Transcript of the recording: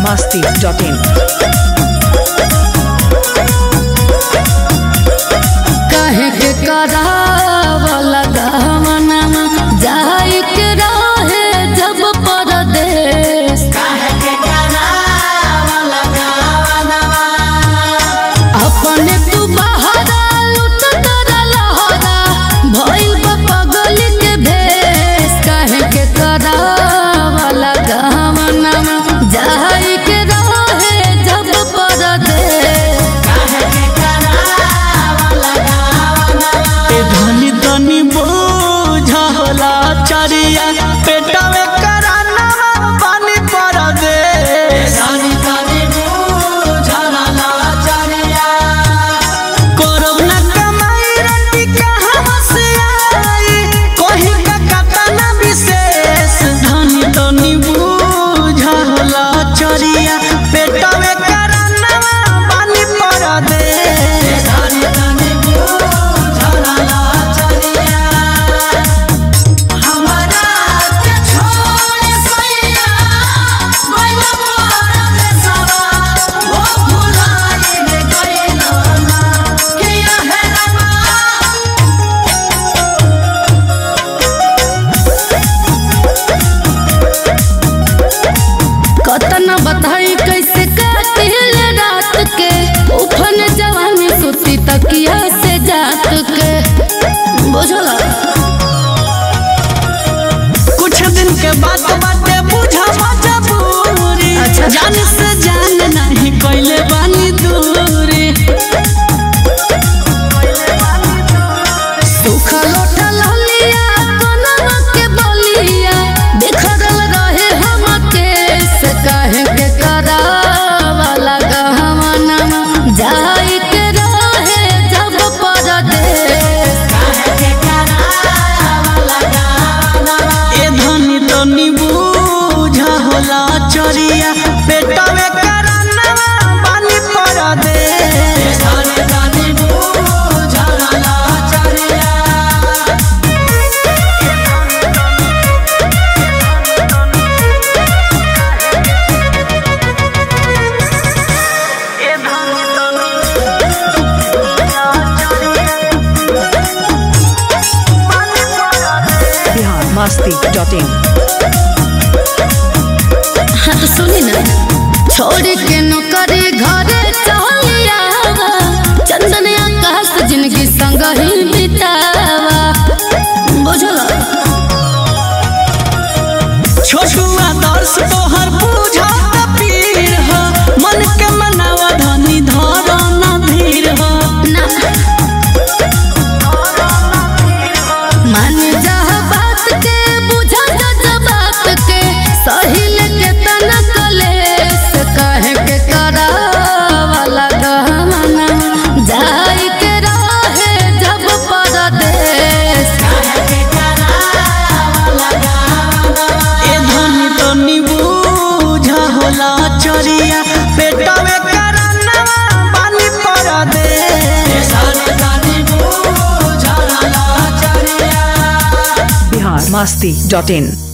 masti.in. कहे के करावला गहमनमा जाई के रहे जब परदेश अपने तू बहरा लुट कर लहरा भइल बा पगल के भेष कहे के करावला गहमनमा जाई के रहे जब परदेश ए धनी धनी बोझा होला चरिया पेटा में कराना पानी पर दे करब ना कमाई रंडी कहाँ से आई कोही का कता ना विशेष धनी धनी बोझा होला चरिया पेटा में कराना पानी पर दे कतना बताई कैसे कातिल रात के उफन जवानी सुती तकिया से जात के बुझला कुछ दिन के बाद बाटे बुझा मजबूरी अच्छा। जान से जान नहीं कोइले बानी दूरी सुखा लोटा ललिया कनवा के बलिया बिखरल रहे हम केस काहे के करावला गहमनमा जाई के रहे जब परदेश ए धनी धनी बुझा होला चरिया पेटा में कराना पानी पर दे Bihar masti.in. हाँ तो सुनी ना छोड़ के नौकरी घरे चलिया चंदन आकाश जिंदगी संग ही बितावा बुझला छोटू आदर्श तोहर बुझा पीर हो मन के मनावा धनी धर ना धीर हो ना मान जा बात के बुझा जा बात के सहिल के तना कलेस कहे के करावला गहमना जाई के रहे जब परदेश ए धनी धनी बुझा होला चरिया पेटा में कराना पानी पर दे Bihar masti.in.